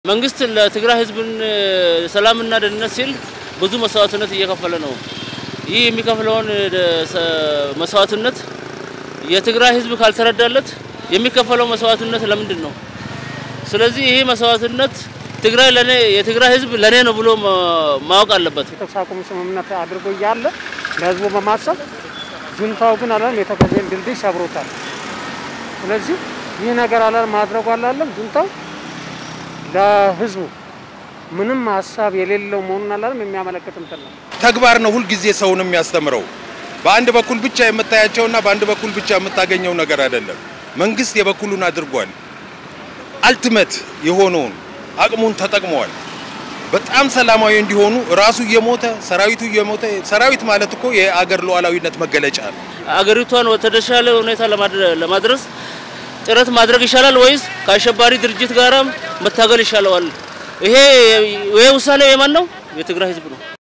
መንግስት ለትግራይ ህዝብን ሰላምና ደህንነት ሲል ብዙ መስዋዕትነት እየከፈለ ነው። ይህ የሚከፍለውን መስዋዕትነት የትግራይ ህዝብ ካልተረዳለት የሚከፈለው መስዋዕትነት ለምንድን ነው? ስለዚህ ይህ መስዋዕትነት ትግራይ ለኔ የትግራይ ህዝብ ለኔ ነው ብሎ ማወቅ አለበት። የተኩስ አቁም ስምምነት አድርጎ እያለ ለህዝቡ በማሰብ ጁንታው ግን አላለም የተከዜን ድልድይ ሰብሮታል። ስለዚህ ይህ ነገር አላለም ማድረጉ አላለም ጁንታው ለህዝቡ ምንም ሀሳብ የሌለው መሆኑን አላለም የሚያመለክት እንትን ነው። ተግባር ነው ሁልጊዜ ሰውን የሚያስተምረው። በአንድ በኩል ብቻ የምታያቸውና በአንድ በኩል ብቻ የምታገኘው ነገር አይደለም። መንግስት የበኩሉን አድርጓል። አልቲሜት የሆነውን አቅሙን ተጠቅመዋል። በጣም ሰላማዊ እንዲሆኑ ራሱ እየሞተ ሰራዊቱ እየሞተ ሰራዊት ማለት እኮ የአገር ሉዓላዊነት መገለጫ ነው። አገሪቷን ወደተሻለ ሁኔታ ለማድረስ ጥረት ማድረግ ይሻላል ወይስ ከአሸባሪ ድርጅት ጋር መታገል ይሻለዋል? ይሄ ይሄ ውሳኔ የማን ነው? የትግራይ ህዝብ ነው።